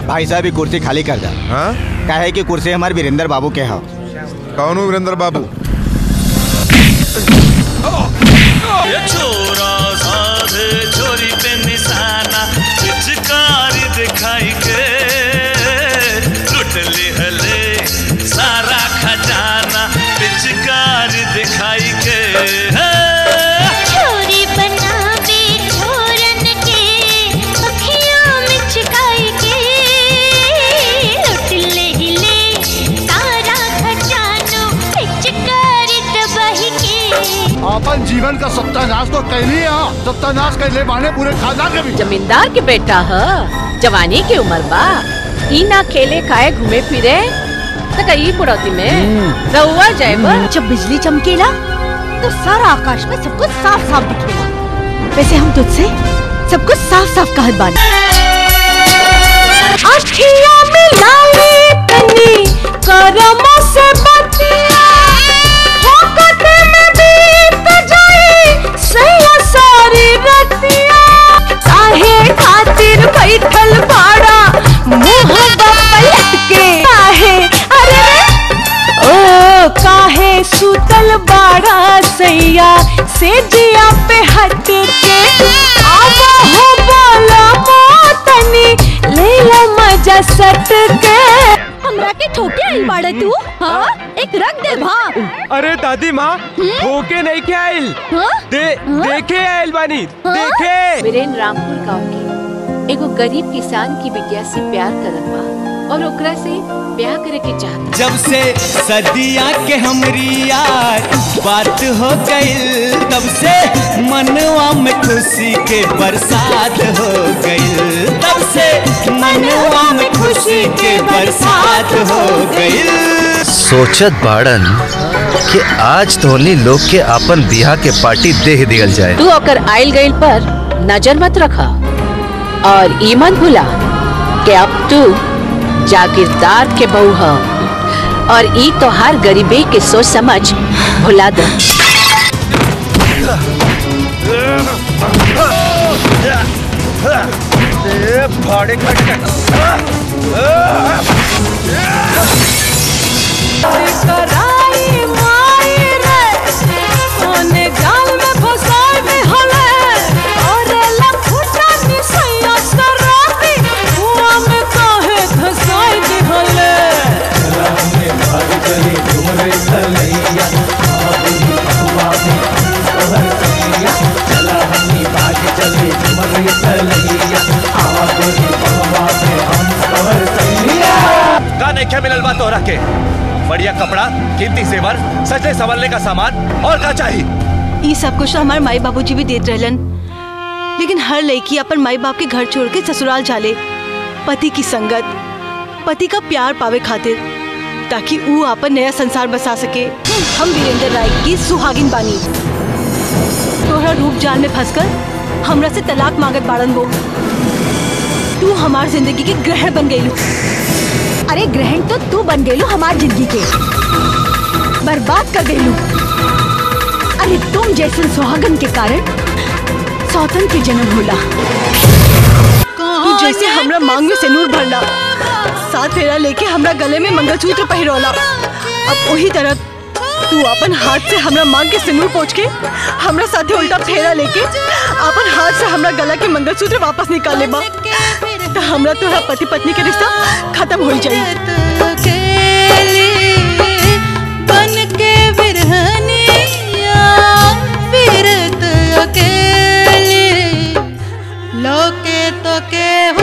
भाई साहब ये कुर्सी खाली कर दा हाँ काहे कि कुर्सी हमारे वीरेंद्र बाबू के हो कौन हूँ वीरेंद्र बाबू ये छोरा साधे छोरी पे निशाना पिचकारी दिखाई के लुट ले हले सारा खजाना पिचकारी दिखाई के छोरी बनावे छोरन के अखियां में छिकाई के लुट ले हिले सारा खजानो पिचकारी दबाई के अपन जीवन का सत्यानाश तो कैली है सत्यानाश कैले बाने पूरे खानदान के भी जमींदार के बेटा ह जवानी के उम्र बा ई ना खेले खाए घूमे फिरे त कई बुढ़ौती में रहुआ जाए जब बिजली चमकेला तो सारा आकाश में सब कुछ साफ साफ दिखेला वैसे हम तुझसे सब कुछ साफ साफ कहत बानी अखिया में लाली तनी करम से बतिया होकत में बीत जाई सैया सारी रतिया काहे खातिर बैठल बाड़ा मुंह पलट के काहे अरे ओ काहे सुतल बाड़ा सैया से जिया पे हट के आवा हो बोला मोतनी ले ला मजा सट के हमरा के ठोके आई बाड़ा तू हाँ एक रख दे भा अरे दादी माँ ठोके नहीं के आइल दे देखे आइल बानी देखे वीरेन रामपुर गांव के एगो गरीब किसान की बिटिया से प्यार करत बा और ओकरा से ब्याह करे के चाहत जब से सदिया के हमरी यार बात हो गई तब से मनवा में खुशी के बरसात हो गई तब से मनवा में खुशी के बरसात हो गई सोचत बाड़न कि आज तोहनी लोग के आपन बिहा के पार्टी देह दियल जाए तू ओकर आइल गइल पर नजर मत रखा और ई मत भूला कि अब तू जागीरदार के बहू ह और ई तोहार गरीबी के सोच समझ भुला दो भाड़े कराई माई रे सोने जाल में फसाई में हले और लफुटा निसैया सराती हुआ में काहे धसाई दी हले का नहीं क्या मिलल बा तोहरा के बढ़िया कपड़ा कीमती सेवर सजने संवरने का सामान और का चाहिए ये सब कुछ तो हमारे माई बाबूजी भी देत रहलन लेकिन हर लड़की अपन माई बाप के घर छोड़ के ससुराल जाले पति की संगत पति का प्यार पावे खातिर ताकि वो अपन नया संसार बसा सके हम वीरेंद्र राय की सुहागिन बानी तोहरा रूप जाल में फंसकर हमरा से तलाक मांगत बाड़न वो तू हमार जिंदगी के ग्रहण बन गई अरे ग्रहण तो तू बन गई हमार जिंदगी के बर्बाद कर गई अरे तुम जैसे सुहागन के कारण सौतन के जन्म होला तू जैसे हमरा मांग में सिंदूर भरला साथ फेरा लेके हमरा गले में मंगलसूत्र पहिरोला अब वही तरह तू अपन हाथ से हमरा मांग के सिंदूर पोछ के हमरा साथे उल्टा फेरा लेके अपन हाथ से हमरा गला के मंगलसूत्र वापस निकाल ले बा तो हमरा तोरा पति पत्नी के रिश्ता खत्म हो जाई बन के बिरहनिया फिरत अकेले लोके तो के